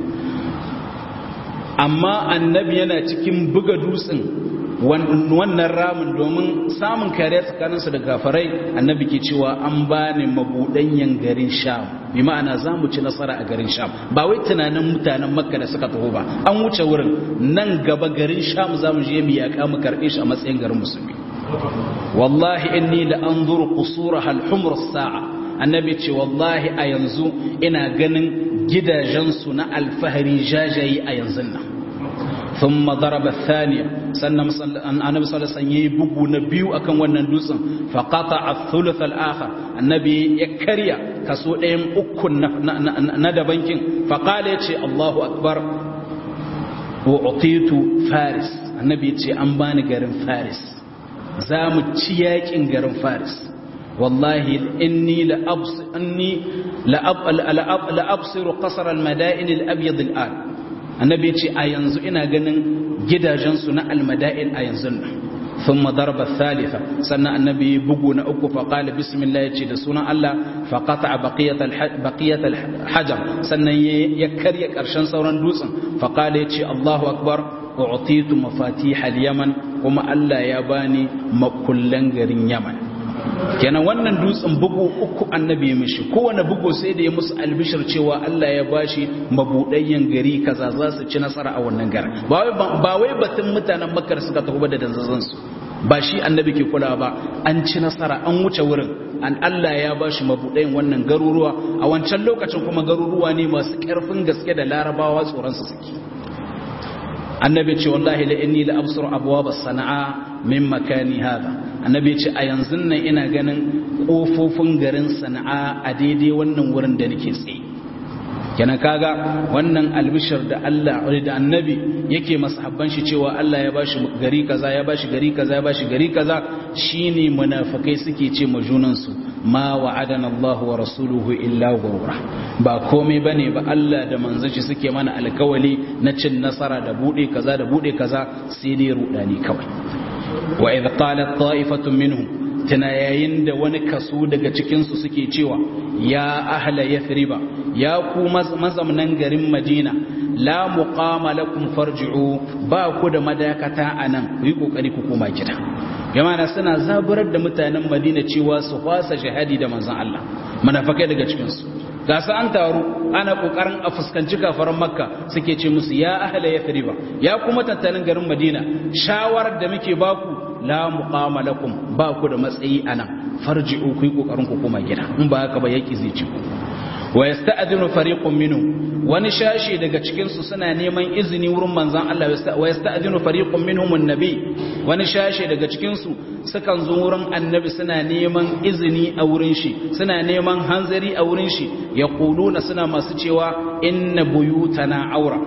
amma annabi yana cikin buga dutsen wannan ramin domin samun kariya tsakaninsu da gafarai annabi ke cewa an ba ni mabuɗanyen garin sham bi ma'ana za mu ci nasara a garin sham ba wai tunanin mutanen makka da suka taho ba an wuce wurin nan gaba garin sham za mu je mu yaƙa mu karɓe shi a matsayin garin musulmi wallahi inni la anzuru qusura al humr sa'a annabi ce wallahi a yanzu ina ganin gidajensu na alfahari jajayi a yanzu nan ثم ضرب الثانية سنة النبي صلى الله عليه وسلم يبقوا نبيو أكن ونن دوسن فقطع الثلث الآخر النبي يكريا كسو ايم أكن ندبنكين فقال يتي الله أكبر وأعطيت فارس النبي يتي أنباني غيرن فارس زام تياكين غيرن فارس والله إني لأبصر, إني لأب لأب لأبصر قصر المدائن الأبيض الآن annabi ce a yanzu ina ganin gidajensu na almada'in a yanzu nan ثم ضرب الثالثة سنة النبي بقونا أكو فقال بسم الله يتشي دسونا الله فقطع بقية, الحج بقية الحجر سنة يكر يكرشان سورا دوسا فقال يتشي الله أكبر أعطيت مفاتيح اليمن وما ألا يباني مكلن غرين يمن kenan wannan dutsen bugu uku annabi ya mishi kowane bugu sai da ya musu albishir cewa Allah ya bashi mabudayyan gari kaza za su ci nasara a wannan garin ba wai batun mutanen makar suka tafi da danzazan su ba shi annabi ke kula ba an ci nasara an wuce wurin an Allah ya bashi mabudayin wannan garuruwa a wancan lokacin kuma garuruwa ne masu karfin gaske da larabawa tsoron su suke annabi ce wallahi la inni la absuru abwab as-sana'a min makani hada annabi ce a yanzu nan ina ganin kofofin garin sana'a a daidai wannan wurin da nake tsaye kenan kaga wannan albishir da Allah da annabi yake masahabban shi cewa Allah ya bashi gari kaza ya bashi gari kaza ya bashi gari kaza shine munafikai suke ce ma junan su ma wa'adana Allah wa rasuluhu illa ghurura ba komai bane ba Allah da manzon shi suke mana alkawali na cin nasara da bude kaza da bude kaza sai dai rudani kawai wa idh qalat ta'ifatun minhum tana yayin da wani kaso daga cikinsu suke cewa ya ahla yathriba ya ku mazamnan garin madina la muqama lakum farji'u ba ku da madakata anan ku yi kokari ku koma gida jama'a suna zaburar da mutanen madina cewa su fasa shahadi da manzon Allah munafikai daga cikinsu ga su an taru ana kokarin a fuskanci kafaran makka suke ce musu ya ahla yathriba ya kuma tattalin garin madina shawarar da muke baku la muqama lakum ba ku da matsayi anan farji'u ku yi kokarin ku koma gida in ba haka ba yaki zai ci ku wa yasta'dinu fariqun minhum wani shashi daga cikin su suna neman izini wurin manzon Allah wa yasta'dinu fariqun minhum annabi wani shashi daga cikin su sukan zo wurin annabi suna neman izini a wurin shi suna neman hanzari a wurin shi yaquluna suna masu cewa inna buyutana aura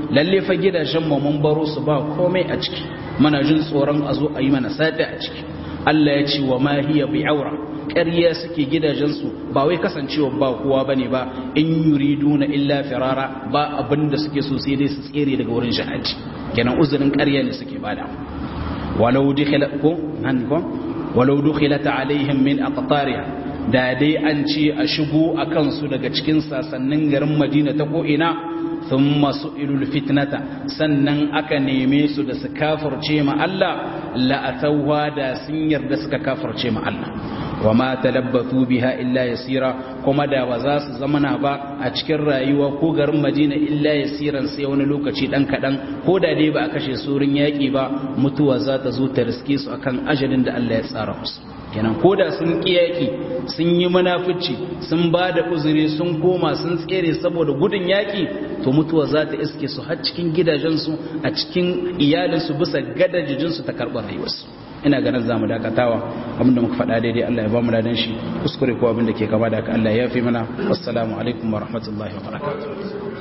lalle fa gidajen mu mun baro su ba komai a ciki muna jin tsoron a zo a yi mana sata a ciki Allah ya ce wa ma hiya bi aura ƙarya suke gidajensu ba wai kasancewa ba kowa bane ba in yuriduna illa firara ba abinda suke so sai dai su tsere daga wurin jihadi kenan uzurin ƙarya ne suke bada walau dukhilat ko nan ko walau dukhilat alaihim min aqtariha da dai an ce a shigo a kansu daga cikin sasannin garin madina ta ko'ina sun masu ilul fitnata sannan aka neme su da su kafarce ma Allah la'atauwa da sun yarda suka kafarce ma Allah wa ma talabbatu biha illa yasira kuma da ba za su zamana ba a cikin rayuwa ko garin madina illa yasiran sai wani lokaci dan kadan ko da dai ba a kashe surin yaki ba mutuwa za ta zo ta riske su akan ajalin da Allah ya tsara musu kenan ko da sun ƙiyaki sun yi munafici sun ba da uzuri sun koma sun tsere saboda gudun yaƙi to mutuwa za ta iske su har cikin gidajensu a cikin iyalinsu bisa gadajijinsu ta karɓar rayuwarsu ina ganin za mu dakatawa abinda muka faɗa daidai Allah ya ba mu ladan shi kuskure ko abinda ke kama da haka Allah ya fi mana assalamu alaikum wa rahmatullahi wa barakatuh